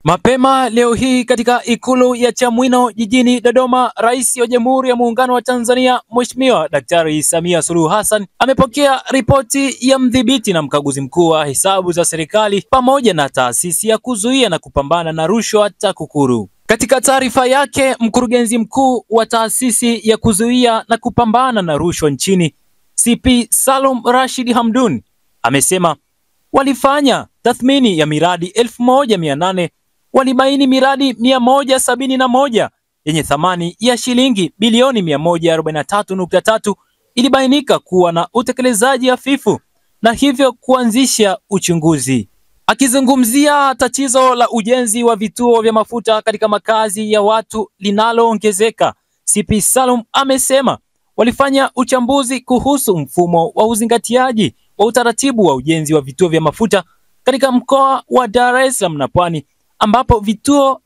Mapema leo hii katika ikulu ya Chamwino jijini Dodoma, Rais wa Jamhuri ya Muungano wa Tanzania Mheshimiwa Daktari Samia Suluhu Hassan amepokea ripoti ya mdhibiti na mkaguzi mkuu wa hesabu za serikali pamoja na taasisi ya kuzuia na kupambana na rushwa TAKUKURU. Katika taarifa yake, mkurugenzi mkuu wa taasisi ya kuzuia na kupambana na rushwa nchini CP Salum Rashid Hamdun amesema walifanya tathmini ya miradi elfu moja mia nane walibaini miradi mia moja sabini na moja yenye thamani ya shilingi bilioni mia moja arobaini na tatu nukta tatu ilibainika kuwa na utekelezaji hafifu na hivyo kuanzisha uchunguzi. Akizungumzia tatizo la ujenzi wa vituo vya mafuta katika makazi ya watu linaloongezeka, CP Salum amesema walifanya uchambuzi kuhusu mfumo wa uzingatiaji wa utaratibu wa ujenzi wa vituo vya mafuta katika mkoa wa Dar es Salaam na Pwani ambapo vituo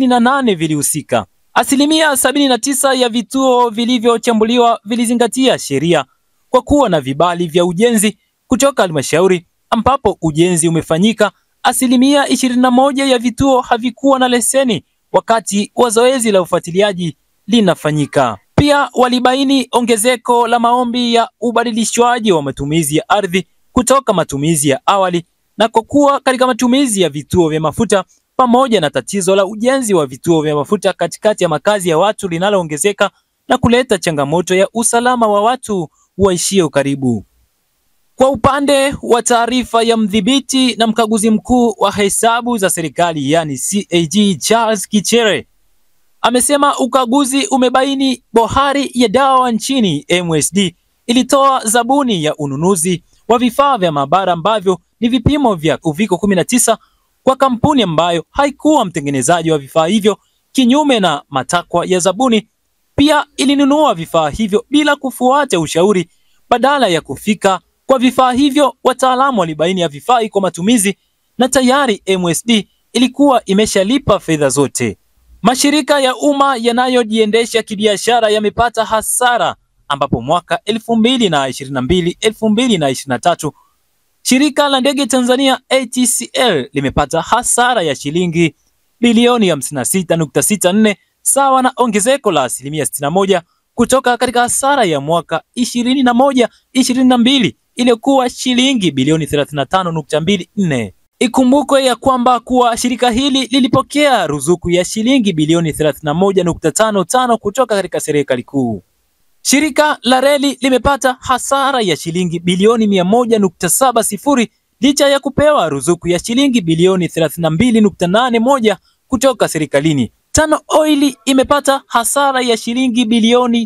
38 vilihusika. Asilimia 79 ya vituo vilivyochambuliwa vilizingatia sheria kwa kuwa na vibali vya ujenzi kutoka halmashauri, ambapo ujenzi umefanyika. Asilimia 21 ya vituo havikuwa na leseni wakati wa zoezi la ufuatiliaji linafanyika. Pia walibaini ongezeko la maombi ya ubadilishwaji wa matumizi ya ardhi kutoka matumizi ya awali na kwa kuwa katika matumizi ya vituo vya mafuta pamoja na tatizo la ujenzi wa vituo vya mafuta katikati ya makazi ya watu linaloongezeka na kuleta changamoto ya usalama wa watu waishio karibu. Kwa upande wa taarifa ya mdhibiti na mkaguzi mkuu wa hesabu za serikali yani CAG Charles Kichere amesema ukaguzi umebaini bohari ya dawa nchini MSD ilitoa zabuni ya ununuzi wa vifaa vya maabara ambavyo ni vipimo vya uviko 19 kwa kampuni ambayo haikuwa mtengenezaji wa vifaa hivyo kinyume na matakwa ya zabuni. Pia ilinunua vifaa hivyo bila kufuata ushauri. Badala ya kufika kwa vifaa hivyo, wataalamu walibaini havifai kwa matumizi na tayari MSD ilikuwa imeshalipa fedha zote. Mashirika ya umma yanayojiendesha kibiashara yamepata hasara ambapo mwaka 2022 2023 Shirika la ndege Tanzania ATCL limepata hasara ya shilingi bilioni 56.64 sawa na ongezeko la asilimia 61 kutoka katika hasara ya mwaka 21 22 iliyokuwa shilingi bilioni 35.24. Ikumbukwe ya kwamba kuwa shirika hili lilipokea ruzuku ya shilingi bilioni 31.55 kutoka katika serikali kuu. Shirika la reli limepata hasara ya shilingi bilioni 100.70 licha ya kupewa ruzuku ya shilingi bilioni 32.81 kutoka serikalini. Tano Oil imepata hasara ya shilingi bilioni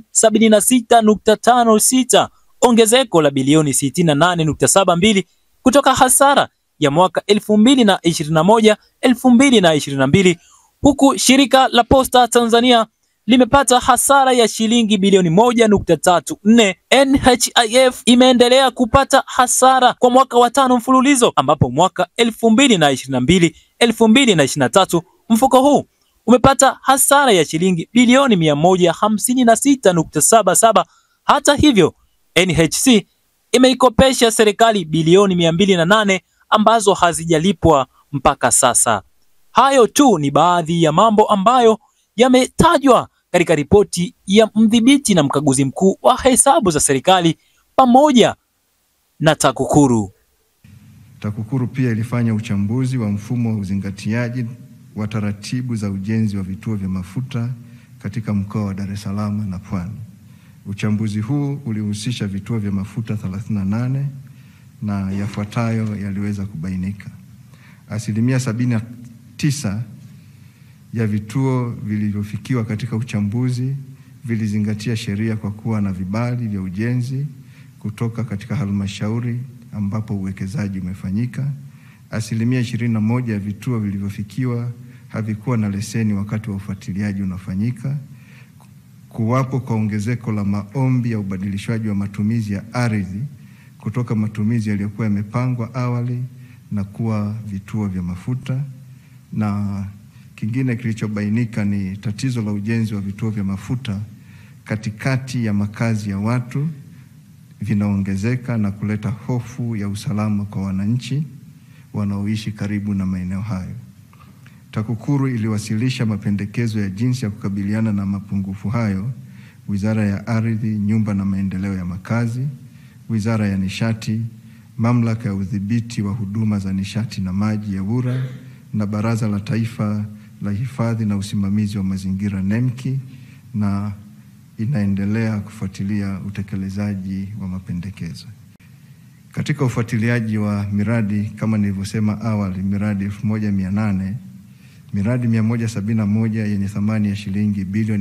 76.56, ongezeko la bilioni 68.72 kutoka hasara ya mwaka 2021 2022, huku shirika la Posta Tanzania limepata hasara ya shilingi bilioni moja nukta tatu nne. NHIF imeendelea kupata hasara kwa mwaka wa tano mfululizo ambapo mwaka elfu mbili na ishirini na mbili elfu mbili na ishirini na tatu mfuko huu umepata hasara ya shilingi bilioni mia moja hamsini na sita nukta saba saba. Hata hivyo NHC imeikopesha serikali bilioni mia mbili na nane ambazo hazijalipwa mpaka sasa. Hayo tu ni baadhi ya mambo ambayo yametajwa katika ripoti ya mdhibiti na mkaguzi mkuu wa hesabu za serikali pamoja na TAKUKURU. TAKUKURU pia ilifanya uchambuzi wa mfumo wa uzingatiaji wa taratibu za ujenzi wa vituo vya mafuta katika mkoa wa Dar es Salaam na Pwani. Uchambuzi huu ulihusisha vituo vya mafuta 38 na yafuatayo yaliweza kubainika. Asilimia 79 ya vituo vilivyofikiwa katika uchambuzi vilizingatia sheria kwa kuwa na vibali vya ujenzi kutoka katika halmashauri ambapo uwekezaji umefanyika. Asilimia ishirini na moja ya vituo vilivyofikiwa havikuwa na leseni wakati wa ufuatiliaji unafanyika. Kuwapo kwa ongezeko la maombi ya ubadilishwaji wa matumizi ya ardhi kutoka matumizi yaliyokuwa yamepangwa awali na kuwa vituo vya mafuta na Kingine kilichobainika ni tatizo la ujenzi wa vituo vya mafuta katikati ya makazi ya watu vinaongezeka na kuleta hofu ya usalama kwa wananchi wanaoishi karibu na maeneo hayo. TAKUKURU iliwasilisha mapendekezo ya jinsi ya kukabiliana na mapungufu hayo Wizara ya Ardhi, Nyumba na Maendeleo ya Makazi, Wizara ya Nishati, Mamlaka ya Udhibiti wa Huduma za Nishati na Maji ya EWURA na Baraza la Taifa la Hifadhi na Usimamizi wa Mazingira NEMKI na inaendelea kufuatilia utekelezaji wa mapendekezo. Katika ufuatiliaji wa miradi kama nilivyosema awali, miradi 1800 miradi 171 yenye thamani ya shilingi bilioni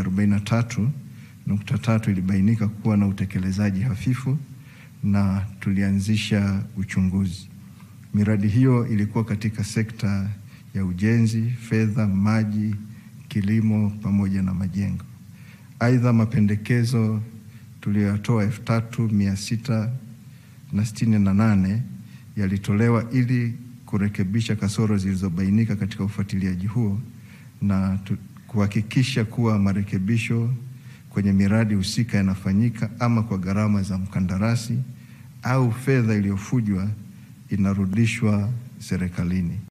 143.3 ilibainika kuwa na utekelezaji hafifu na tulianzisha uchunguzi. Miradi hiyo ilikuwa katika sekta ya ujenzi, fedha, maji, kilimo pamoja na majengo. Aidha, mapendekezo tuliyoyatoa elfu tatu mia sita na sitini na nane yalitolewa ili kurekebisha kasoro zilizobainika katika ufuatiliaji huo na kuhakikisha kuwa marekebisho kwenye miradi husika yanafanyika ama kwa gharama za mkandarasi au fedha iliyofujwa inarudishwa serikalini.